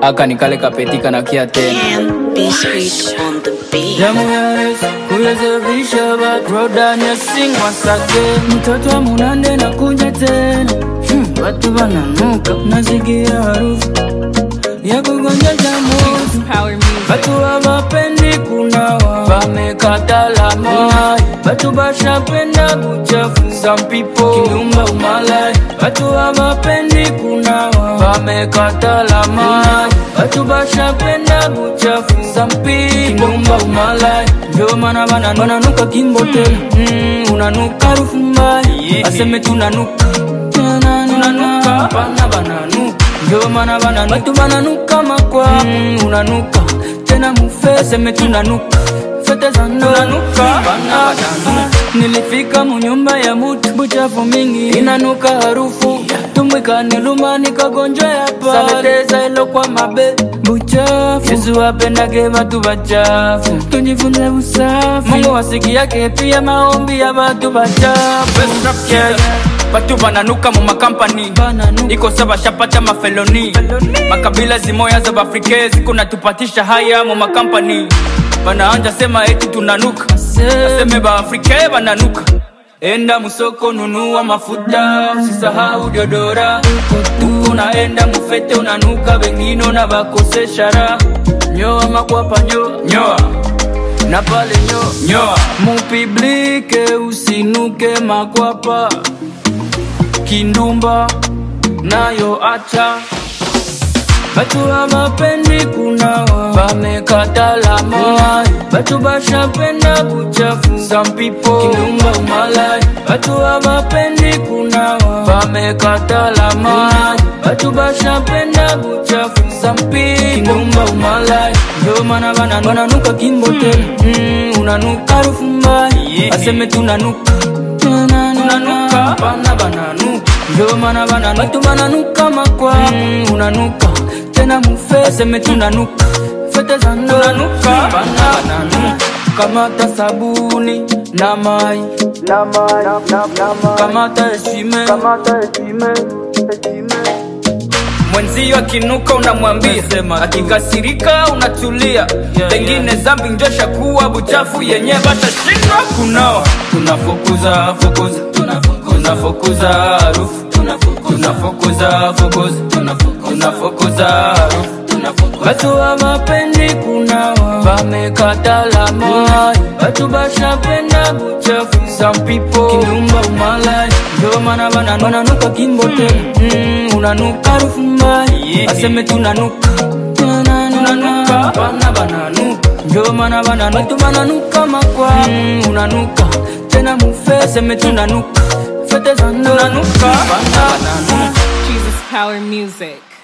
aka nikale kapetika na kia tena And be sweet on the beat. Damu ya Yesu kuwezesha batrodan ya sing once again. Mtoto wa munande na kuja tena hmm, watu wananuka nasikia harufu ya kugonja jamu Power music. Batu hawapendi kunawa, wamekata mai. Batu bashapenda buchafu, some people kinyumba umalai. Batu hawapendi kunawa, wamekata mai. Batu bashapenda buchafu, some people kinyumba umalai. Ndio maana bana bananuka kimbo tena, mm, unanuka harufu mbaya, aseme tunanuka tunanuka, bana bananuka ndio maana bana watu bananuka makwa mm, unanuka tena mufe aseme tunanuka fete za tunanuka bana bananuka nilifika munyumba ya mutu buchafu mingi inanuka harufu tumwikane lumani kagonjwa ya paleteza ilo kwa mabe buchafu yesu apendage batu bachafu tujifunze usafi mungu wasiki yake pia maombi ya batu bachafu yeah, yeah. batu bananuka mu makampani Bananuka. iko saba shapata mafeloni makabila zimoya za bafrike ziko natupatisha haya mu makampani banaanja sema eti tunanuka aseme baafrike bananuka enda musoko nunua mafuta usisahau diodora tuko naenda mufete unanuka wengine na bakosesha raha nyoa makwapa nyoa nyoa na pale nyoa nyoa mupiblike usinuke makwapa kindumba nayo acha batu hawapendi kunawa wamekata mai batu bashapenda buchafu some people kindumba umalai batu hawapendi kunawa wamekata mai batu bashapenda buchafu some people kindumba umalai ndio maana bana bananuka kimbo tena mm, unanuka harufu mbaya aseme tunanuka tunanuka bana bananuka ndio maana bana watu bananuka makwa mm, unanuka tena mufe aseme tunanuka fete za tunanuka bana bananuka kamata sabuni na mai kamata esime mwenzio akinuka unamwambia akikasirika unatulia pengine zambi njosha kuwa buchafu yenye batashindwa kunawa tunafukuza fukuza tunafukuza harufu tunafukuza fukuza tunafukuza harufu Batu hawapendi kunawa, wamekata mai. Batu bashapenda buchafu, some people kindumba umalai. Ndio maana bana bananuka kimbo tena, mm, unanuka harufu mbaya, aseme tunanuka tunanuka, bana bananuka. Ndio maana bana watu bananuka makwa, mm, unanuka tena mufe, aseme tunanuka fete za tunanuka, bana bananuka. Jesus Power music.